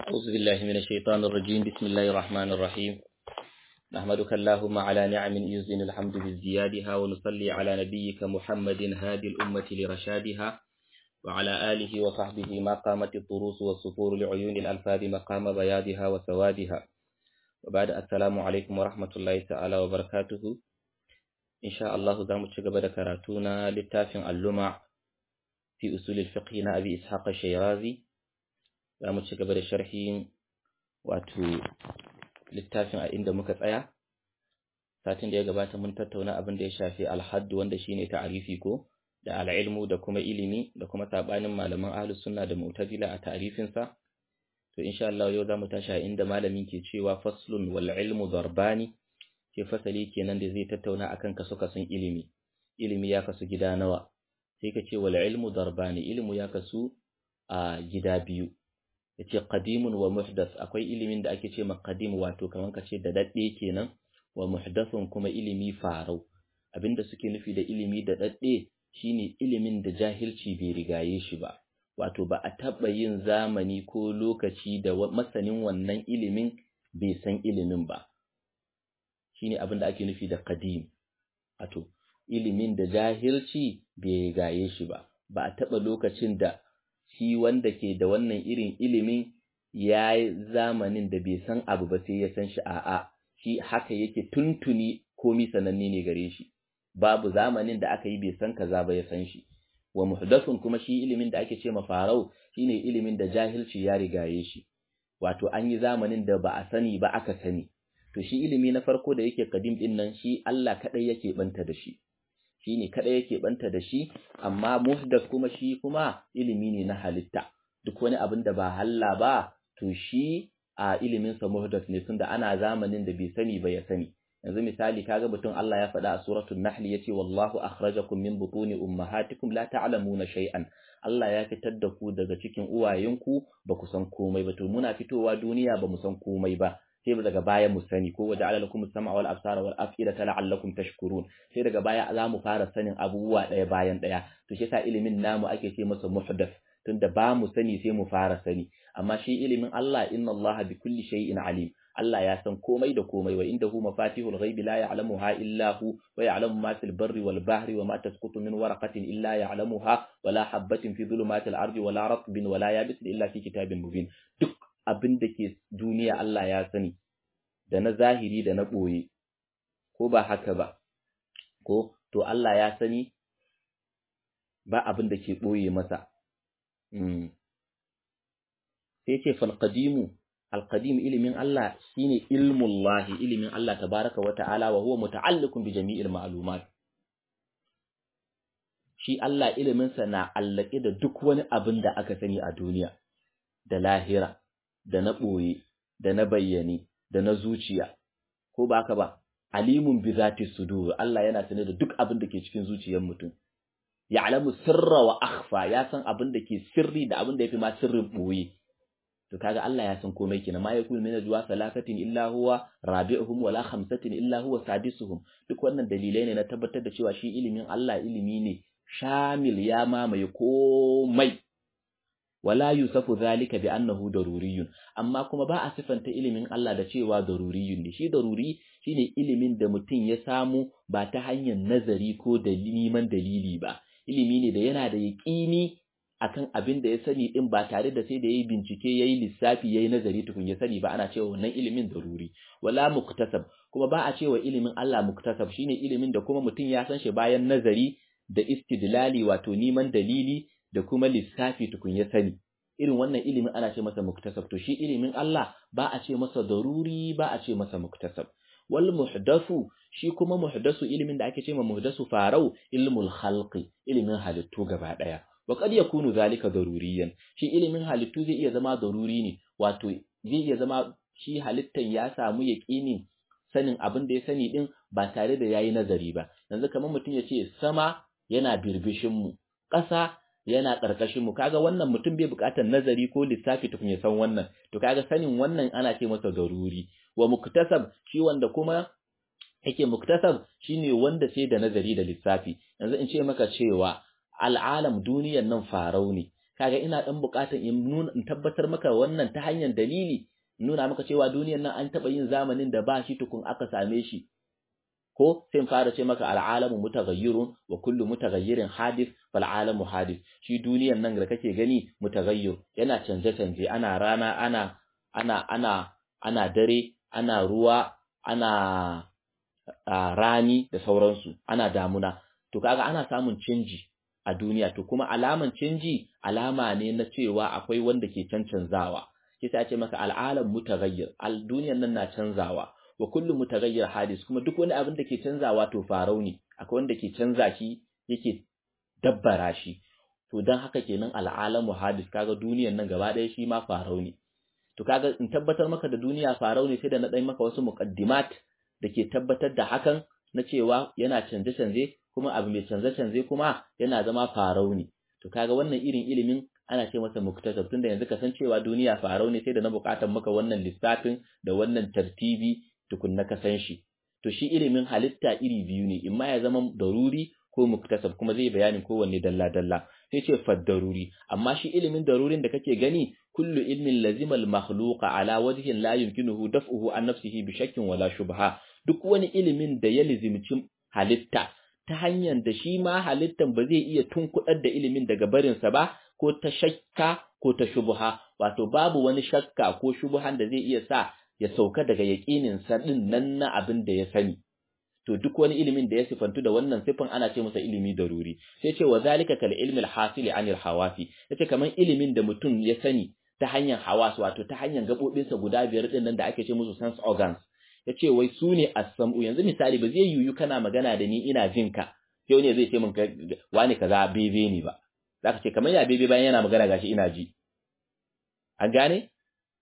أعوذ بالله من الشيطان الرجيم بسم الله الرحمن الرحيم نحمدك اللهم على نعم يزن الحمد بازديادها ونصلي على نبيك محمد هادي الأمة لرشادها وعلى آله وصحبه ما قامت الطروس والصفور لعيون الألفاظ مقام بياضها وسوادها وبعد السلام عليكم ورحمة الله تعالى وبركاته إن شاء الله زام تشغب كراتونا للتافع اللمع في أصول الفقه أبي إسحاق الشيرازي za mu ci gaba da sharhin wato littafin a inda muka tsaya satin da ya gabata mun tattauna abin da ya shafi alhaddu wanda shine ta'arifi ko da al'ilmu da kuma ilimi da kuma sabanin malaman ahlus sunna da mu'tazila a ta'arifin sa to insha Allah yau zamu tashi a inda malamin ke cewa faslun wal ilmu darbani ke fasali kenan da zai tattauna akan kaso kasun ilimi ilimi ya kasu gida nawa sai ka ce wal ilmu darbani ilmu ya kasu a gida biyu yace qadimun wa muhdath akwai ilimin da ake ce ma qadim wato kaman kace da dadde kenan wa muhdathun kuma ilimi farau abinda suke nufi da ilimi da dadde shine ilimin da jahilci bai rigaye shi ba wato ba a taba yin zamani ko lokaci da masanin wannan ilimin bai san ilimin ba shine abinda ake nufi da qadim wato ilimin da jahilci bai rigaye shi ba ba a taba lokacin da shi wanda ke da wannan irin ilimin ya yi zamanin da bai san abu ba sai ya san shi a'a shi haka yake tuntuni komi sananne ne gare shi babu zamanin da aka yi bai san kaza ba ya san shi wa muhdathun kuma shi ilimin da ake ce ma farau shine ilimin da jahilci ya rigaye shi wato an yi zamanin da ba a sani ba aka sani to shi ilimi na farko da yake kadim din nan shi Allah kadai yake banta da shi shi ne kaɗai yake ɓanta da shi, amma muhdas kuma shi kuma ilimi ne na halitta, duk wani abin da ba halla ba, to shi a iliminsa muhdas ne tunda ana zamanin da bai sani ba ya sani. Yanzu misali kaga mutum Allah ya faɗa a suratul Nahl yace wallahu akhrajakum min butuni ummahatikum la ta'lamuna shay'an. Allah ya fitar da ku daga cikin uwayenku ba ku san komai ba to muna fitowa duniya ba mu san komai ba. sai daga baya mu sani ko waje ala lakum sam'a wal absara wal af'idata la'allakum tashkurun sai daga baya za mu fara sanin abubuwa ɗaya bayan ɗaya to shi yasa ilimin namu ake ce masa muhdath tunda ba mu sani sai mu fara sani amma shi ilimin Allah inna Allah bi kulli shay'in alim Allah ya san komai da komai wa indahu mafatihul ghaibi la ya'lamuha illa hu wa ya'lamu ma fil barri wal bahri wa ma tasqutu min waraqatin illa ya'lamuha wa la habatin fi dhulumatil ardi wa la ratbin wa la yabisin illa fi kitabin mubin duk abin da ke duniya Allah ya sani, da na zahiri da na ɓoye, ko ba haka ba, ko to Allah ya sani ba abin da ke ɓoye masa. Sai ce falƙadimu, alƙadimu ilimin Allah shi ne ilmullahi, ilimin Allah tabaraka wa ta'ala wa huwa muta'allikun bi jami'il ma'lumat. Shi Allah iliminsa na allake da duk wani abin da aka sani a duniya, da lahira. da na ɓoye, da na bayyane, da na zuciya, ko ba ka ba, alimun bi zati sudur Allah yana sane da duk abin da ke cikin zuciyar mutum. Ya alamu sirra wa akhfa ya san abin da ke sirri da abin da ya fi ma sirrin ɓoye. To kaga Allah ya san komai kenan ma yakun min najwa salasatin illa huwa rabi'uhum wala khamsatin illa huwa sadisuhum duk wannan dalilai ne na tabbatar da cewa shi ilimin Allah ilimi ne shamil ya mamaye komai wala yusafu zalika bi annahu daruriyun amma kuma ba a sifanta ilimin Allah da cewa daruriyun ne shi daruri shine ilimin da mutum ya samu ba ta hanyar nazari ko da neman dalili ba ilimi ne da yana da yaƙini akan abin da ya sani din ba tare da sai da yayi bincike yayi lissafi yayi nazari tukun ya sani ba ana cewa wannan ilimin daruri wala muktasab kuma ba a cewa ilimin Allah muktasab shine ilimin da kuma mutum ya san shi bayan nazari da istidlali wato neman dalili da kuma lissafi tukun ya sani irin wannan ilimin ana ce masa muktasab to shi ilimin Allah ba a ce masa daruri ba a ce masa muktasab wal muhdathu shi kuma muhdathu ilimin da ake ce ma muhdathu farau ilmul khalqi ilimin halittu gaba daya wa qad yakunu zalika daruriyan shi ilimin halittu zai iya zama daruri ne wato zai iya zama shi halittan ya samu yaqinin sanin abin da ya sani din ba tare da yayi nazari ba yanzu kamar mutum ya ce sama yana birbishin mu ƙasa yana ƙarƙashin mu kaga wannan mutum bai buƙatar nazari ko lissafi tukun ya san wannan to kaga sanin wannan ana ce masa daruri wa muktasab shi wanda kuma yake muktasab shine wanda sai da nazari da lissafi yanzu in ce maka cewa al'alam duniyan nan farau ne kaga ina dan bukatan in nuna in tabbatar maka wannan ta hanyar dalili nuna maka cewa duniyar nan an taba yin zamanin da ba shi tukun aka same shi ko sai in fara ce maka al'alamu mutaghayyirun wa kullu mutaghayyirin hadith fal alamu hadith shi duniyar nan da kake gani mutaghayyir yana canje canje ana rana ana ana ana ana dare ana ruwa ana rani da sauransu ana damuna to kaga ana samun canji a duniya to kuma alaman canji alama ne na cewa akwai wanda ke cancanzawa kisa ya ce maka al'alam mutaghayyir al duniyar nan na canzawa wa kullu mutaghayyir hadis kuma duk wani abin da ke canzawa to farau ne akwai wanda ke canza shi yake dabbara shi to dan haka kenan al'alamu hadis kaga duniyar nan gaba ɗaya shi ma farau ne to kaga in tabbatar maka da duniya farau ne sai da na dai maka wasu muqaddimat da ke tabbatar da hakan na cewa yana canje canje kuma abu mai canje canje kuma yana zama farau ne to kaga wannan irin ilimin ana ce masa muktasab tunda yanzu ka san cewa duniya farau ne sai da na bukatar maka wannan lissafin da wannan tartibi tukunna ka san shi to shi ilimin halitta iri biyu ne imma ya zama daruri ko muktasab kuma zai bayanin kowanne dalla dalla sai ce faddaruri amma shi ilimin darurin da kake gani kullu ilmin lazima al-makhluqa ala wajhin la yumkinuhu daf'uhu an nafsihi bi shakkin wala shubha duk wani ilimin da ya lizimci halitta ta hanyar da shi ma halittan ba zai iya tunkudar da ilimin daga barinsa ba ko ta shakka ko ta shubha wato babu wani shakka ko shubhan da zai iya sa ya sauka daga yaƙinin sa din nan na abin da ya sani to duk wani ilimin da ya sifantu da wannan sifan ana ce masa ilimi daruri sai ce wa zalika kal ilmi al-hasil anil hawasi yace kaman ilimin da mutum ya sani ta hanyar hawas wato ta hanyar gabobinsa guda biyar din nan da ake ce musu sense organs yace wai su ne as-sam'u yanzu misali ba zai yiwu kana magana da ni ina jin ka sai wani zai ce min wani kaza bebe ne ba zaka ce kamar ya bebe bayan yana magana gashi ina ji an gane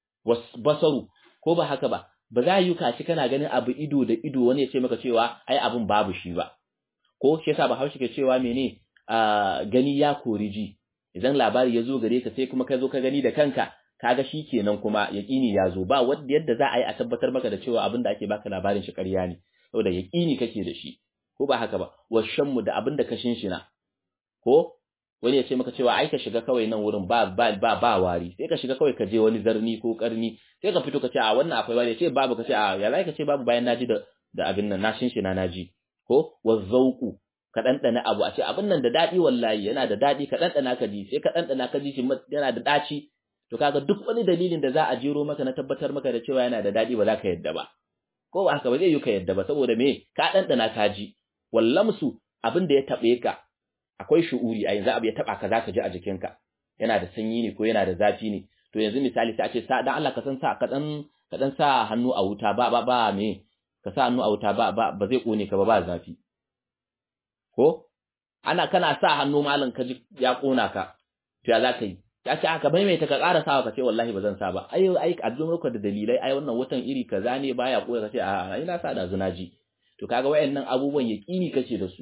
basaru ko ba haka ba ba za yi kaci kana ganin abu ido da ido wani ya ce maka cewa ai abun babu shi ba ko shi yasa Bahaushe ke cewa mene gani ya kori ji idan labari ya zo gare ka sai kuma ka zo ka gani da kanka kaga shi kenan kuma yaqini ya zo ba wanda yadda za a yi a tabbatar maka da cewa abin da ake baka labarin shi ƙarya ne saboda yaqini kake da shi ko ba haka ba washanmu da abin da ka shinshina ko wani ya ce maka cewa ai ka shiga kawai nan wurin ba ba ba, ba wari sai ka shiga kawai ka je wani zarni ko karni sai ka fito ka ce a wannan akwai wari ce babu ka ce a ya zai ka ce babu bayan naji da da abin nan na shinshina naji ko wazzauku ka dandana abu a ce abin nan da dadi wallahi yana da dadi ka dandana ka ji sai ka dandana ka ji shi yana da daci to kaga duk wani dalilin da za a jero maka na tabbatar maka da cewa yana da dadi ba za ka yadda ba ko ba haka ba zai yi ka yadda ba saboda me ka dandana ka ji wallamsu abin da ya tabe ka akwai shu'uri a yanzu abu ya taba ka zaka ji a jikinka yana da sanyi ne ko yana da zafi ne to yanzu misali sai a ce sa dan Allah ka san sa ka dan ka dan sa hannu a wuta ba ba ba me ka sa hannu a wuta ba ba ba zai kone ka ba ba zafi ko ana kana sa hannu malam ka ji ya kona ka to ya zaka yi ya ce aka maimaita ka ƙara sawa ka ce wallahi ba zan sa ba ai ai a zo maka da dalilai ai wannan watan iri kaza ne baya koya ka ce a ina sa da zunaji to kaga wayannan abubuwan yaqini kace da su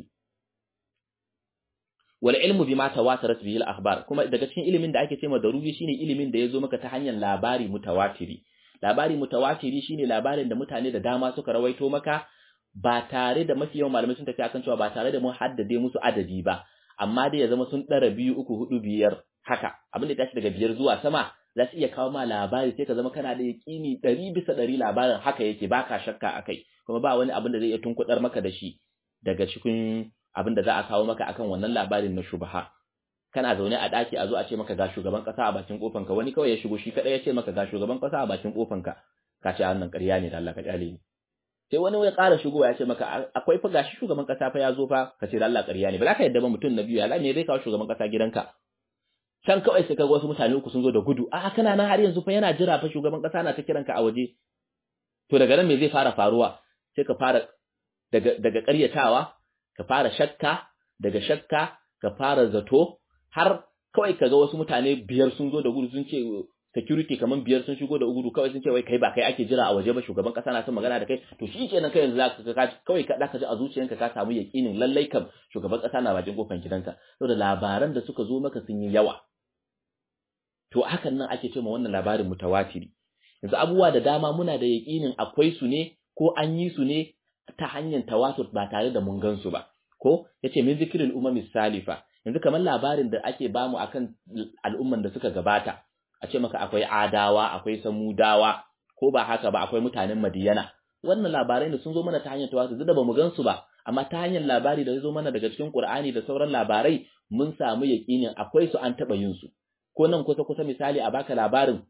wal ilmu bima tawatarat bihi al akhbar kuma daga cikin ilimin da ake cewa daruri shine ilimin da yazo maka ta hanyar labari mutawatiri labari mutawatiri shine labarin da mutane da dama suka rawaito maka ba tare da mafi yawan malamai sun tafi akan cewa ba tare da mun haddade musu adadi ba amma dai ya zama sun dara biyu uku hudu biyar haka abin da ya tashi daga biyar zuwa sama za su iya kawo ma labari sai ka zama kana da yaƙini ɗari bisa ɗari labarin haka yake baka shakka akai kuma ba wani abin da zai iya tunkuɗar maka da shi daga cikin abin da za a kawo maka akan wannan labarin na shubha kana zaune a daki a zo a ce maka ga shugaban kasa a bakin kofanka wani kawai ya shigo shi kadai ya ce maka ga shugaban kasa a bakin kofanka ka ce wannan ƙarya ne da Allah ka kyale ni sai wani ya ƙara shigowa ya ce maka akwai fa gashi shugaban kasa fa ya zo fa ka ce da Allah ƙarya ne ba za ka yadda ba mutum na biyu ya me zai kawo shugaban kasa gidanka can kawai sai kaga wasu mutane uku sun zo da gudu a kana nan har yanzu fa yana jira fa shugaban kasa na ta kiranka a waje to daga nan me zai fara faruwa sai ka fara daga daga ƙaryatawa ka fara shakka daga shakka ka fara zato har kawai kaga wasu mutane biyar sun zo da gudu sun ce security kaman biyar sun shigo da gudu kawai sun ce wai kai ba kai ake jira a waje ba shugaban kasa na son magana da kai to shi kenan kai yanzu zaka ka kawai ka zaka ji a zuciyanka ka samu yakinin lallai kam shugaban kasa na bakin kofar gidanka saboda labaran da suka zo maka sun yi yawa to hakan nan ake cewa wannan labarin mutawatiri yanzu abubuwa da dama muna da yakinin akwai su ne ko an yi su ne ta hanyar tawatur ba tare da mun gan su ba ko yace min zikril umami salifa yanzu kamar labarin da ake bamu akan al'umman da suka gabata a ce maka akwai adawa akwai samudawa ko ba haka ba akwai mutanen madiyana wannan labarai da sun zo mana ta hanyar tawasu da bamu gansu ba amma ta hanyar labari da ya zo mana daga cikin Qur'ani da sauran labarai mun samu yaƙinin akwai su an taɓa yin su ko nan kusa kusa misali a baka labarin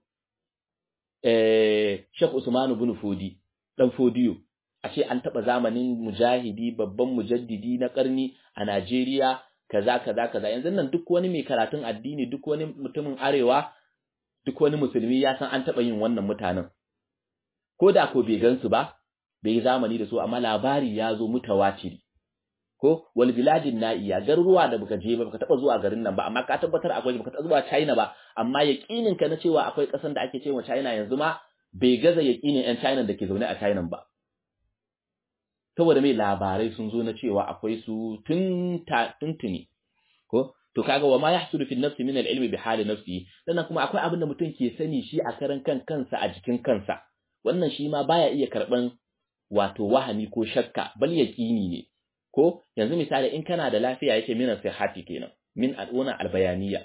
eh Sheikh Usman ibn Fodi dan Fodiyo a ce an taɓa zamanin mujahidi babban mujaddidi na ƙarni a Najeriya kaza kaza kaza yanzu nan duk wani mai karatun addini duk wani mutumin arewa duk wani musulmi ya san an taɓa yin wannan mutanen ko da ko bai gansu ba bai yi zamani da su amma labari ya zo mutawatiri ko wal biladin na'iya garuruwa da baka je ba baka taba zuwa garin nan ba amma ka tabbatar akwai baka taba zuwa China ba amma yaqinin ka na cewa akwai kasan da ake cewa China yanzu ma bai gaza yaqinin yan China da ke zaune a China ba saboda mai labarai sun zo na cewa akwai su tun tuntuni ko to kaga wa ma yahsulu fi nafsi min al-ilmi bi hali nafsi sannan kuma akwai abin da mutum ke sani shi a karan kan kansa a jikin kansa wannan shi ma baya iya karban wato wahami ko shakka bal yaqini ne ko yanzu misali in kana da lafiya yake min sihhati kenan min al'una albayaniya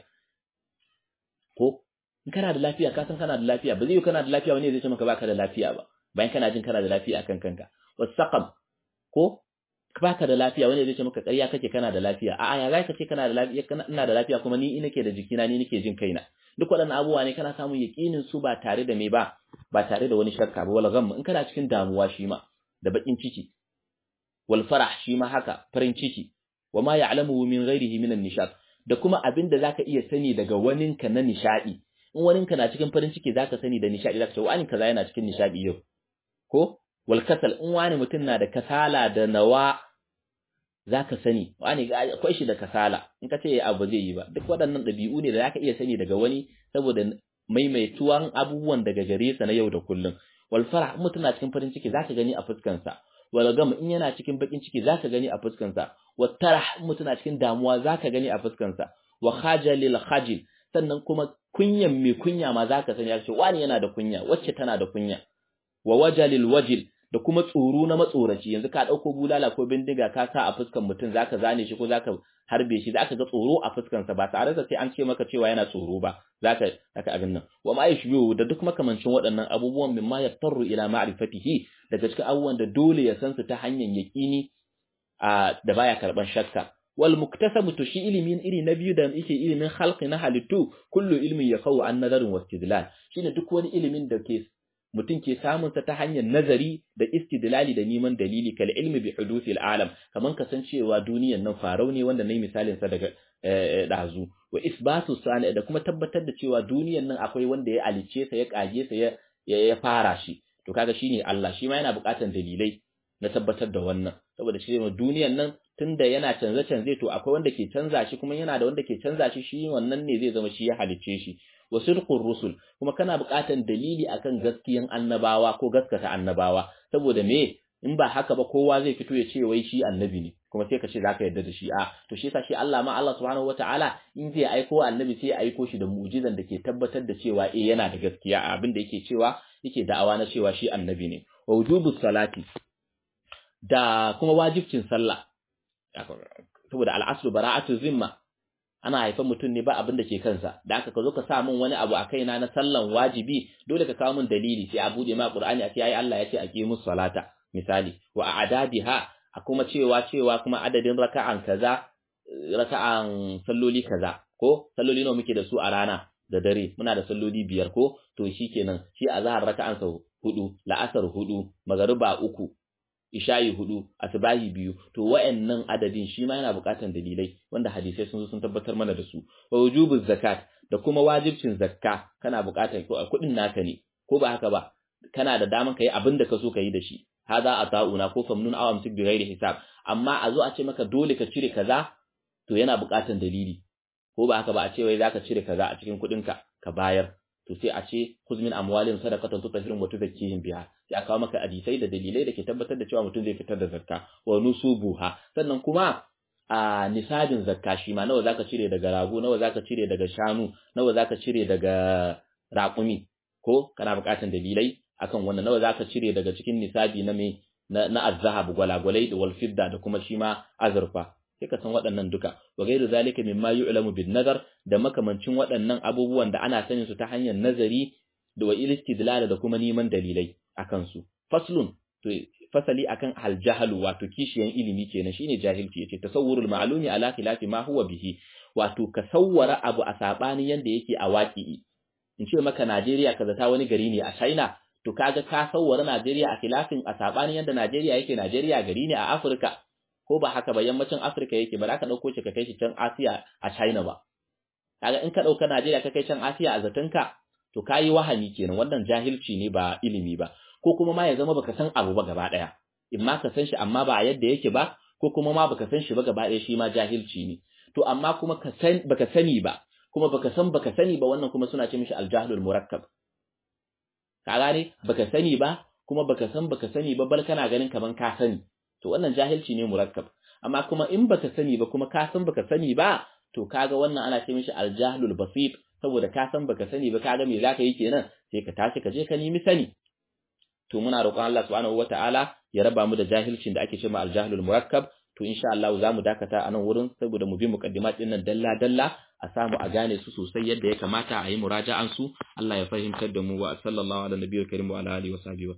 ko in kana da lafiya ka san kana da lafiya ba zai yi kana da lafiya wani zai ce maka baka da lafiya ba bayan kana jin kana da lafiya akan kanka wasaqam ko baka da lafiya wani zai ce maka ƙarya kake kana da lafiya a'a ya zaka ce kana da lafiya ina da lafiya kuma ni nake da jikina ni nake jin kaina duk waɗannan abubuwa ne kana samun yaƙinin su ba tare da me ba ba tare da wani shakka ba wal gham in kana cikin damuwa shi ma da bakin ciki wal farah shi ma haka farin ciki wa ma ya'lamu min ghairihi min an-nishad da kuma abin da zaka iya sani daga waninka na nishadi in waninka na cikin farin ciki zaka sani da nishadi zaka ce wani kaza yana cikin nishadi yau ko wal kasal in wani mutum na da kasala da nawa zaka sani wani akwai shi da kasala in ka ce abu zai yi ba duk waɗannan ɗabi'u ne da zaka iya sani daga wani saboda maimaituwan abubuwan daga gare sa na yau da kullum wal farah in mutum na cikin farin ciki zaka gani a fuskansa wal gam in yana cikin bakin ciki zaka gani a fuskansa wat tarah in mutum na cikin damuwa zaka gani a fuskansa wa khajalil khajil sannan kuma kunyan mai kunya ma zaka sani ya ce wani yana da kunya wacce tana da kunya wa wajalil wajil da kuma tsoro na matsoraci yanzu ka dauko bulala ko bindiga ka sa a fuskan mutum zaka zane shi ko zaka harbe shi zaka ga tsoro a fuskan sa ba tare da sai an ce maka cewa yana tsoro ba zaka zaka abin nan wa ma yashbihu da duk makamancin waɗannan abubuwan mimma yaftaru ila ma'rifatihi daga cikin abubuwan da dole ya san su ta hanyar yaqini a da baya karban shakka wal muktasabu to shi ilimin iri na biyu da yake ilimin khalqi na halittu kullu ilmin yakau an nazarin wastidlal shine duk wani ilimin da ke mutum ke samun sa ta hanyar nazari da istidlali da neman dalili kal ilmi bi hudusil alam kaman kasancewa duniyan nan farau ne wanda nayi misalin sa daga dazu wa isbatu sani da kuma tabbatar da cewa duniyan nan akwai wanda ya alice sa ya kage sa ya ya fara shi to kaga shine Allah shi ma yana buƙatar dalilai na tabbatar da wannan saboda shi duniyan nan tunda yana canza canze to akwai wanda ke canza shi kuma yana da wanda ke canza shi shi wannan ne zai zama shi ya halicce shi wa sidqur rusul kuma kana buƙatar dalili akan gaskiyan annabawa ko gaskata annabawa saboda me in ba haka ba kowa zai fito ya ce wai shi annabi ne kuma sai ka ce zaka yarda da shi a to shi yasa shi Allah ma Allah subhanahu wataala in zai aiko annabi sai ya aiko shi da mu'jizan da ke tabbatar da cewa eh yana da gaskiya a abin da yake cewa yake da'awa na cewa shi annabi ne wa wujubus salati da kuma wajibcin sallah saboda al'aslu bara'atu zimma ana haifan mutum ne ba abin da ke kansa da aka ka zo ka sa min wani abu a kaina na sallan wajibi dole ka kawo min dalili sai a bude ma qur'ani a ce ai Allah ya ce aqimus salata misali wa a'dadiha a kuma cewa cewa kuma adadin raka'an kaza raka'an salloli kaza ko salloli nawa muke da su a rana da dare muna da salloli biyar ko to shikenan shi azhar raka'an sa hudu la'asar hudu magariba uku isha'i hudu asbahi biyu to wayannan adadin shi ma yana buƙatar dalilai wanda hadisai sun zo sun tabbatar mana da su wa wujubuz zakat da kuma wajibcin zakka kana buƙatar ko kuɗin naka ne ko ba haka ba kana da daman kai abin da ka so ka yi da shi hada ata'una ko famnun aw amsik bi ghairi hisab amma a zo a ce maka dole ka cire kaza to yana buƙatar dalili ko ba haka ba a ce wai zaka cire kaza a cikin kuɗinka ka bayar to sai a ce khuz min amwalihim sadaqatan tutahhiruhum wa tuzakkihim biha sai a kawo maka hadisai da dalilai da ke tabbatar da cewa mutum zai fitar da zakka wa nusubuha sannan kuma a nisabin zakka shi ma nawa zaka cire daga rago nawa zaka cire daga shanu nawa zaka cire daga raƙumi ko kana buƙatar dalilai akan wannan nawa zaka cire daga cikin nisabi na me na, na azhab gwalagwalai da wal fidda da kuma shi ma azurfa sai ka san waɗannan duka wa gairu zalika mimma yu'lamu bin nazar da makamancin waɗannan abubuwan da ana sanin su ta hanyar nazari da wa istidlal da kuma neman dalilai akan su faslun to fasali akan aljahalu wato kishiyan ilimi kenan shine jahilci yace tasawwurul ma'lumi ala khilafi ma huwa bihi wato ka sawwara abu a sabanin yanda yake a waqi'i in ce maka Najeriya kaza ta wani gari ne a China to kaga ka sawwara Najeriya a khilafin a sabanin yanda Najeriya yake Najeriya gari ne a Afirka ko ba haka ba yammacin Afirka yake ba za ka dauko shi ka kai shi can Asiya a China ba kaga in ka dauka Najeriya ka kai can Asiya a zatanka to kayi wahani kenan wannan jahilci ne ba ilimi ba ko kuma ma ya zama baka san abu ba gaba daya in ma ka san shi amma ba yadda yake ba ko kuma ma baka san shi ba gaba daya shi ma jahilci ne to amma kuma ka san baka sani ba kuma baka san baka sani ba wannan kuma suna ce mishi aljahlul murakkab ka gane baka sani ba kuma baka san baka sani ba bal kana ganin kaman ka sani to wannan jahilci ne murakkab amma kuma in baka sani ba kuma ka san baka sani ba to kaga wannan ana ce mishi aljahlul basit saboda ka san baka sani ba kaga me zaka yi kenan sai ka tashi ka je ka nemi sani to muna roƙon Allah subhanahu wataala ya raba mu da jahilcin da ake cewa aljahlul murakkab to insha Allah za mu dakata a nan wurin saboda mu bi muqaddimat din nan dalla dalla a samu a gane su sosai yadda ya kamata a yi muraja'an su Allah ya fahimtar da mu wa sallallahu ala nabiyil karim wa ala alihi wa sahbihi